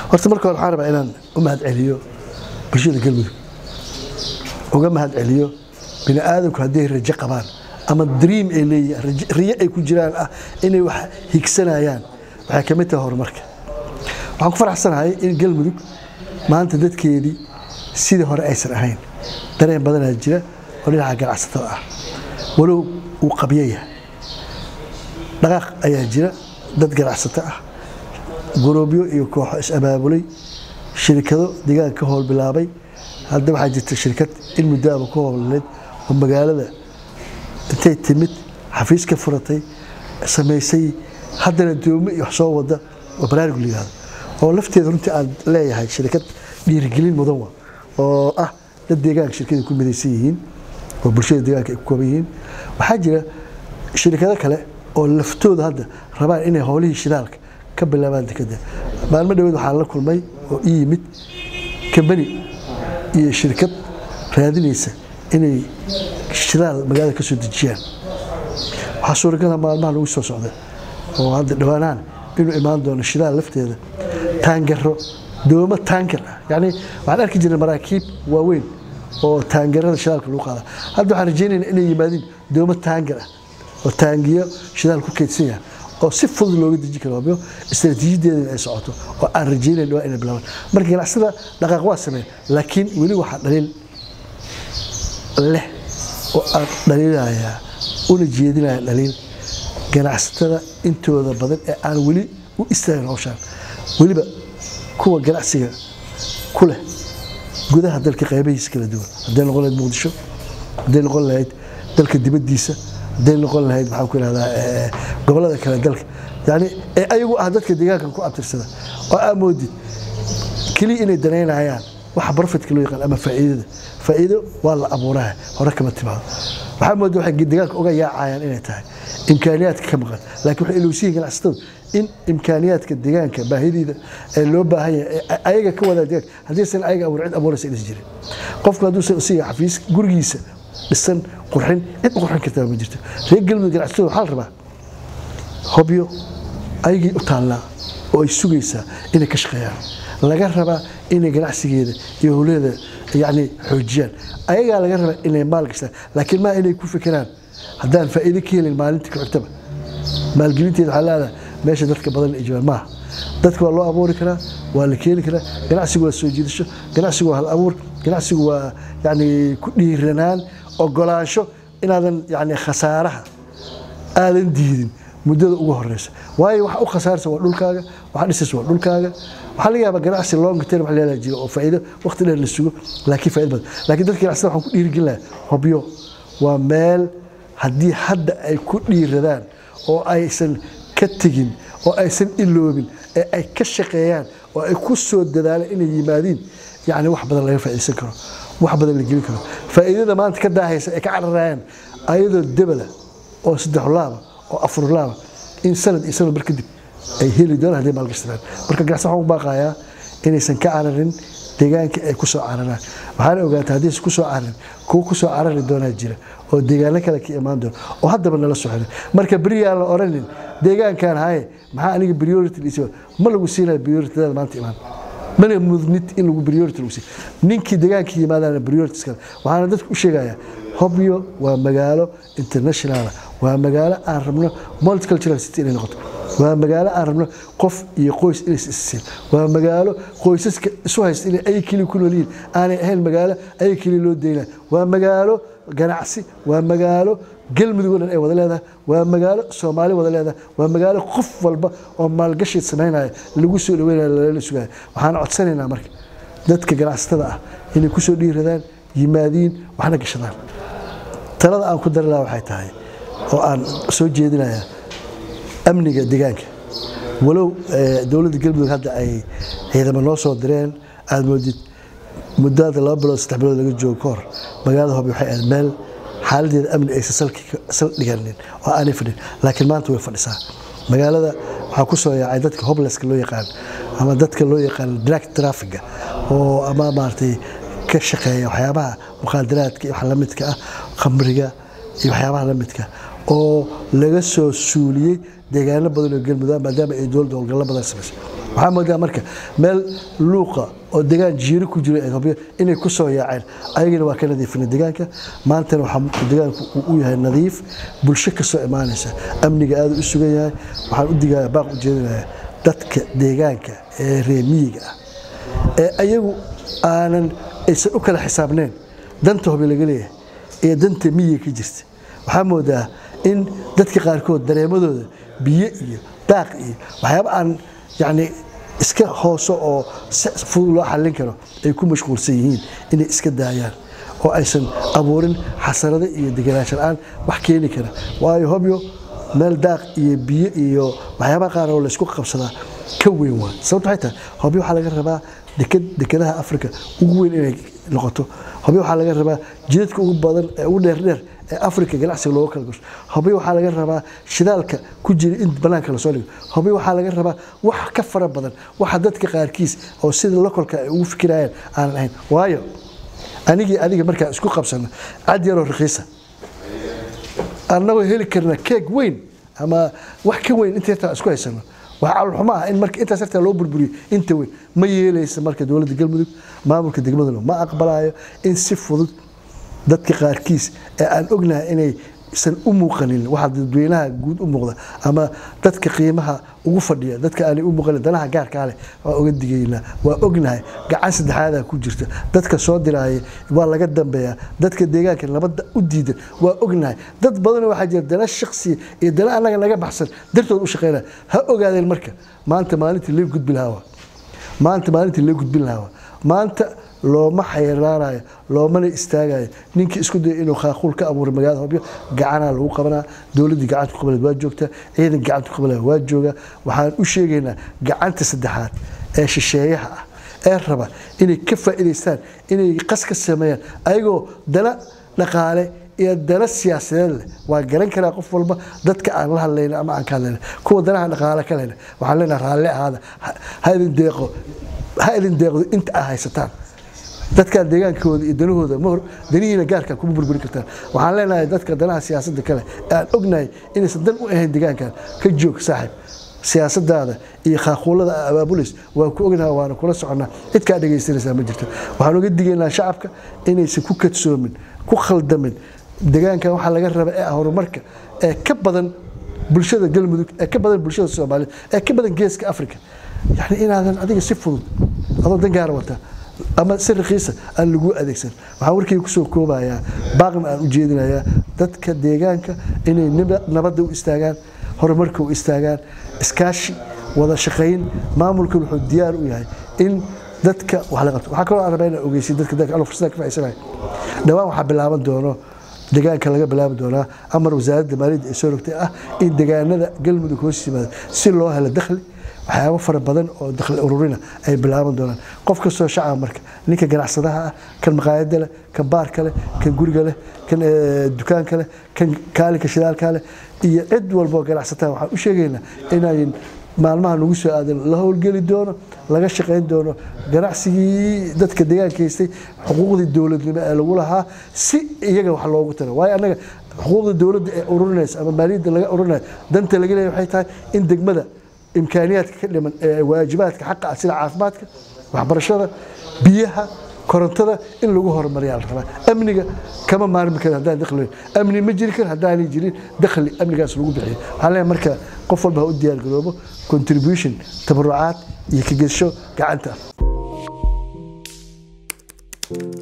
horta marka hore waxaan rabaa inaan u mahad celiyo bulshada galmudug uga mahad celiyo bini aadamku hadday rajo qabaan ama dream ay leeyihiin riyo ay ku jiraan ah inay wax higsanayaan waxay ka mid tahay horumarka waxaan ku faraxsanahay in galmudug maanta dadkeedii sidii hore aysan ahayn dareen badanaa jira oo dhinaca ganacsatada ah walow uu qabyo yahay dhaqaaq ayaa jira dad ganacsato ah guruubyo iyo kooxo is-abaabulay shirkado deegaanka ka howl bilaabay hadda waxaa jirta shirkad in muddoaba ku howlaneed oo magaalada intay timid xafiis ka furatay samaysay haddana doomo iyo wax soo wada oo baraarug la yihahdo oo lafteeda runtii aan leeyahay shirkad dhiirigelin mudan wa oo ah dad deegaanka shirkada ku midaysan yihiin oo bulshada deegaanka ay ku kooban yihiin waxaa jira shirkado kale oo laftooda hadda rabaan inay howlihii shidaalka ka bilaabaan dekada maalmo dhaweed waxaan la kulmay oo ii yimid kambani iyo shirkad raadinaysa inay shidaal magaalada ka soo dejiyaan waxaa suuragala maalmaha lagu soo socda oo hadda dhawaanaan inuu imaan doono shidaal lafteeda taangaro doomo taangar ah yani waxaan arki jirnay maraakiib waaweyn oo taangarada shidaalka lagu qaada hadda waxaan rajeynayna inay yimaadiin doomo taangar ah oo taangiyo shidaal ku keydsan yahay oo si fudud looga deji karo wabyo istaraatiijiyadeeda ay socoto oo aan rajeynayn dhawaa inay bilaabaan marka ganacsada dhaqaaq waa sameyn laakiin weli waxaa dhaliil leh oo aan dhaliilayaa una jeedinaya dhaliil ganacsatada intooda badan ee aan weli u istaagin hawshaan weliba kuwa ganacsiga ku leh gudaha dalka qaybahiisa kala duwan hadday noqon lahayd muqdisho hadday noqon lahayd dalka dibaddiisa hadday noqon lahayd maxaan ku ihahdaa gobollada kale dalka yani ee ayagu ah dadka deegaankan ku abtirsada oo aa moodid keliya inay danaynayaan waxa profitka loo yaqaan ama faa'iidada faa'iido waa la abuuraa hore kama timaado waxaa mooda waxay deegaanka uga yaacayaan inay tahay imkaaniyaadka ka maqan laakiin waxay ilowsiyihin ganacsatadu in imkaaniyaadka deegaanka baahidiida ee loo baahan yahay ayaga ka wadaa deegaanka haddiisan ayaga abuur cid abuuraysa inaysan jirin qofku hadduusan isiga xafiis gurigiisa dhisan qurxin cid u qurxin kartaa ma jirto reer galmudug ganacsatada waxaa la rabaa hobyo ayagii u taallaa oo ay sugaysaa inay ka shaqeeyaan laga rabaa inay ganacsigeeda iyo howleeda yani xoojiyaan ayagaa laga rabaa inay maal gashtaan laakiin maa inay ku fikiraan haddaan faa'iido ka helin maalinta ku xigtaba maalgelinteeda waxaa leedahay meesha dadka badan ay joogaan maaha dadka waa loo abuuri karaa waa la keeni karaa ganacsigu waa soo jiidasho ganacsigu waa hal abuur ganacsigu waa yani ku dhiiranaan ogolaansho inaadan yani khasaaraha aadan diidin muddada ugu horeysa waayo waxa u khasaarsa waa dhulkaaga waxa dhisaysa waa dhulkaaga waxaa laga yaabaa ganacsi long term wax leedaha jiro oo faa'iido waqti dheer la sugo laakiin faa'iido badan laakiin dadka ganacsada waxaan ku dhiirigelin lahaa hobyo waa meel haddii hadda ay ku dhiiradaan oo aysan ka tegin oo aysan iloobin ee ay ka shaqeeyaan oo ay ku soo dadaalaan inay yimaadiin yacni wax badan laga faa'iidaysan karo wax badan la gelin karo faa'iidada maanta ka daahaysa ay ka cararayaan ayadoo debala oo saddex laaba oo afar laaba in sanad iyo sanad bar kadib ay heli doonaan hadday maalgashadaan marka ganacsi waxaan u baaqayaa inaysan ka cararin deegaanka ay ku soo cararaan waxaana ogaataa haddaysan ku soo cararin kuwa ku soo carari doonaa jira oo deegaano kale ka imaan doona oo haddaba nala soo xiray marka beriyaan la oranin deegaankan haye maxaa aniga priority dhiisa ma lagu siinaya priorityada maanta imaan mana mudnid in lagu priority lagu siiyo ninkii deegaanka yimaadana priorities kale waxaana dadka u sheegayaa hobyo waa magaalo international waa magaalo aan rabno multicultural city inay noqoto waa magaalo aan rabno qof iyo qoys inay isisiin waa magaalo qoysaska isu haysta inay ay keli ku nool yihiin aanay ahayn magaalo ay keli loo daynaa waa magaalo ganacsi waa magaalo galmudug oo dhan ay wada leedahay waa magaalo soomaali wada leedahay waa magaalo qof walba oo maalgashi samaynaya lagu soo dhaweynaya lala sugaya waxaan codsanaynaa marka dadka ganacsatada ah inay ku soo dhiiradaan yimaadiin waxna gashadaan talada aan ku dari lahaa waxay tahay oo aan soo jeedinayaa amniga deegaanka walow dowladda galmudug hadda ay ciidamo noo soo direen aada moodid muddada laba bilood saddex bilood laga joogo ka hor magaalada hobi waxay ahayd meel xaaladeeda amni aysan sal dhiganin oo aanay fadhin laakiin maanta way fadhisaa magaalada waxaa ku soo yaacay dadka hobleska loo yaqaan ama dadka loo yaqaan drag trafiga oo ama maaragtay ka shaqeeya waxyaabaha mukhaadaraadka iyo wax lamidka ah khamriga iyo waxyaabaha lamidka oo laga soo suuliyey deegaano badan oo galmudug maadaama ay dowladda howlgallo badan samaysay waxaa moodaa marka meel luuqa oo degaan jiiro ku jira etoobiya inay ku soo yaaceen ayagana waa ka nadiifina deegaanka maantana waxaa deegaanku uu u yahay nadiif bulsho ka soo imaanaysa amniga aada u sugan yahay waxaan u digaya baaq u jeedinayaa dadka deegaanka ee reer miyiga ah ee ayagu aanan aysan u kala xisaabnayn danta hobi laga leeyahay iyo danta miyiga ka jirta waxaa moodaa in dadka qaarkood dareemadooda biyo iyo daaq iyo waxyaaba aan yacni iska hooso oo si fudud loo xallin karo ay ku mashquulsan yihiin inay iska daayaan oo aysan abuurin xasarado iyo deganaansho la-aan wax keeni kara waayo hobyo meel daaq iyo biyo iyo waxyaabaha qaar oo laysku qabsadaa ka weyn waa sababto waxay tahay hobyo waxaa laga rabaa deked dekedaha afrika ugu weyn inay noqoto hobyo waxaa laga rabaa jidadka ugu badan ee ugu dheerdheer ee afrika ganacsiga looga kala gasho hobyo waxaa laga rabaa shidaalka ku jira in banaanka lasoo dhigo hobyo waxaa laga rabaa wax ka fara badan waxa dadka qaarkiis oo sida lokolka ay ugu fikirayaan aanan ahayn waayo anigii adiga markaan isku qabsano cad yaroo rakiisa annagoo heli karna keeg weyn ama wax ka weyn inta yartaa isku haysano wax calolxumo ah in marka intaas yartaa loo burburiyo inta weyn ma yeelaysa marka dowladda galmudug maamulka degmaduna ma aqbalayo in si fudud dadka qaarkiis ee aan ognahay inay san u muuqanin waxa dadweynaha guud u muuqda ama dadka qiimaha ugu fadhiya dadka aanay u muuqanin danaha gaarkaa leh waa oga digaynaa waa ognahay gacan saddexaadaa ku jirta dadka soo diraaya waa laga dambeeyaa dadka deegaanka nabadda u diidan waa ognahay dad badan waxaa jira dana shaksiya iyo dana annaga naga baxsan dartood u shaqeynaya ha ogaadeen marka maanta maalintii lee gudbi lahaa maanta maalintii lee gudbin lahaa maanta looma xayraanayo loomana istaagayo ninkii isku daya inuu khaaquul ka abuuro magaalada hobyo gacanaa lagu qabanaa dowladdii gacanta ku qabaleed waa joogtaa ciidan gacanta ku qabalaya waa jooga waxaan u sheegaynaa gacanta saddexaad ee shisheeyaha ah ee raba inay ka faa'iidaystaan inay qas ka sameeyaan ayagoo dana dhaqaale iyo dana siyaasadeed leh waa garan karaa qof walba dadka aan la hadlayna ama aan ka hadlayna kuwa danaha dhaqaale ka lehna waxaan leenahay raalli ahaada ha idin deeqo ha idin deeqdo inta aad haysataan dadka deegaankooda iyo danahooda mahor danihiina gaarka kuma burburin kartaan waxaan leenahay dadka danaha siyaasadda kale ee aan ognahay inaysan dan u ahayn deegaankan ka joog saaxiib siyaasadaada iyo khaaquulada abaabulis waa ku ognaha waana kula soconnaa cid kaa dhegaysanaysaa ma jirto waxaan uga digaynaa shacabka inaysan ku kadsoomin ku khaldamin deegaankan waxaa laga raba ee horumarka ee ka badan bulshada galmudug ee ka badan bulshada soomaaliyeed ee ka badan geeska afrika yani inaadan adiga si fudud adoo dan gaara wata ama si rakiisa aan lagu adeegsan waxaan warkayga kusoo koobayaa baaqna aan u jeedinayaa dadka deegaanka inay nabadda u istaagaan horumarka u istaagaan iskaashi wada shaqayn maamulkan wuxuu diyaar u yahay in dadka wax la qabto waxaa kaloo aan rabaa inaan ogeysiyo dadka dadka anoo fursada ka faa'iidsanayo dhawaan waxaa bilaaban doono deegaanka laga bilaabi doonaa amar wasaaradda maaliyadda ay soo rogtay ah in deegaanada galmudug hoos yimaada si loo helo dakhli waxyaabo fara badan oo dakhli ururina ay bilaaban doonaan qof kastoo shacaba marka ninka ganacsadaha ah kan maqaayada leh kan baarka leh kan guriga leh kan dukaanka leh kan kaalinka shidaalka leh iyo cid walboo ganacsataa waxaan u sheegaynaa inayn maalmaha nagu soo aadan la howlgeli doono laga shaqayn doono ganacsigii dadka deegaanka haystay xuquuqdii dowladnimo ee lagu lahaa si iyaga wax loogu taro waayo annaga xuquuqda dowladda ee ururinaysa ama maaliyadda laga ururinayo danta laga leeyahay waxay tahay in degmada imkaaniyaadka ka dhiman ee waajibaadka xaqa ah sida caafimaadka waxbarashada biyaha korontada in lagu horumariyaa la rabaa amniga kama maarmi karo haddaan dakhli amni ma jiri karo haddaanay jirin dakhli amnigaas lagu bixiyo waxaan leeyahay marka qof walba ha u diyaar garoobo contribution tabarucaad iyo ka gesho gacanta